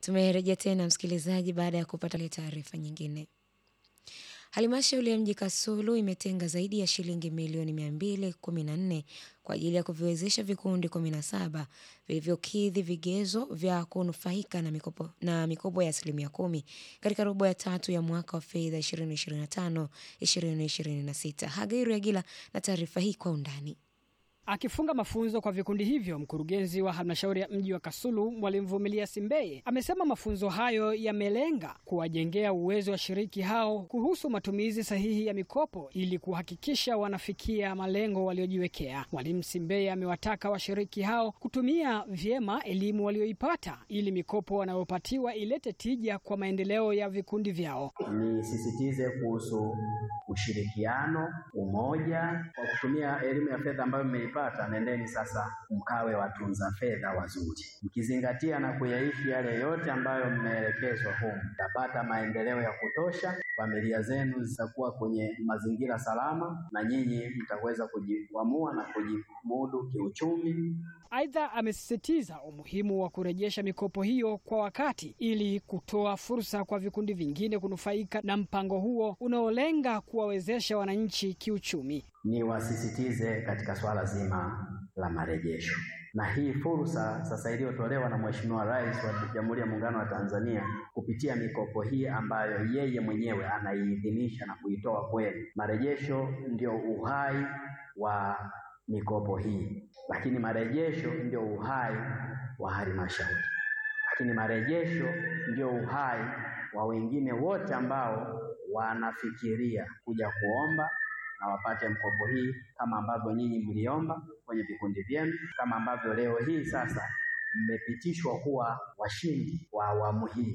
Tumerejea tena msikilizaji, baada ya kupata taarifa nyingine. Halmashauri ya mji Kasulu imetenga zaidi ya shilingi milioni 214 kwa ajili ya kuviwezesha vikundi 17 vilivyokidhi vigezo vya kunufaika na mikopo, na mikopo ya asilimia kumi katika robo ya tatu ya mwaka wa fedha 2025 2026. Hagairu Agila na taarifa hii kwa undani. Akifunga mafunzo kwa vikundi hivyo, mkurugenzi wa halmashauri ya mji wa Kasulu Mwalimu Vumilia Simbeye amesema mafunzo hayo yamelenga kuwajengea uwezo washiriki hao kuhusu matumizi sahihi ya mikopo ili kuhakikisha wanafikia malengo waliojiwekea. Mwalimu Simbeye amewataka washiriki hao kutumia vyema elimu walioipata ili mikopo wanayopatiwa ilete tija kwa maendeleo ya vikundi vyao. Nisisitize kuhusu ushirikiano, umoja. Kwa kutumia elimu ya fedha ambayo mmeipata, nendeni sasa mkawe watunza fedha wazuri, mkizingatia na kuyaishi yale yote ambayo mmeelekezwa humu, mtapata maendeleo ya kutosha, familia zenu zitakuwa kwenye mazingira salama, na nyinyi mtaweza kujikwamua na kujimudu kiuchumi. Aidha, amesisitiza umuhimu wa kurejesha mikopo hiyo kwa wakati ili kutoa fursa kwa vikundi vingine kunufaika na mpango huo unaolenga kuwawezesha wananchi kiuchumi. Niwasisitize katika swala zima la marejesho, na hii fursa sasa iliyotolewa na Mheshimiwa Rais wa Jamhuri ya Muungano wa Tanzania kupitia mikopo hii ambayo yeye mwenyewe anaiidhinisha na kuitoa kwenu. Marejesho ndio uhai wa mikopo hii, lakini marejesho ndio uhai wa halmashauri, lakini marejesho ndio uhai wa wengine wote ambao wanafikiria kuja kuomba na wapate mkopo hii kama ambavyo nyinyi mliomba kwenye vikundi vyenu, kama ambavyo leo hii sasa mmepitishwa kuwa washindi wa awamu hii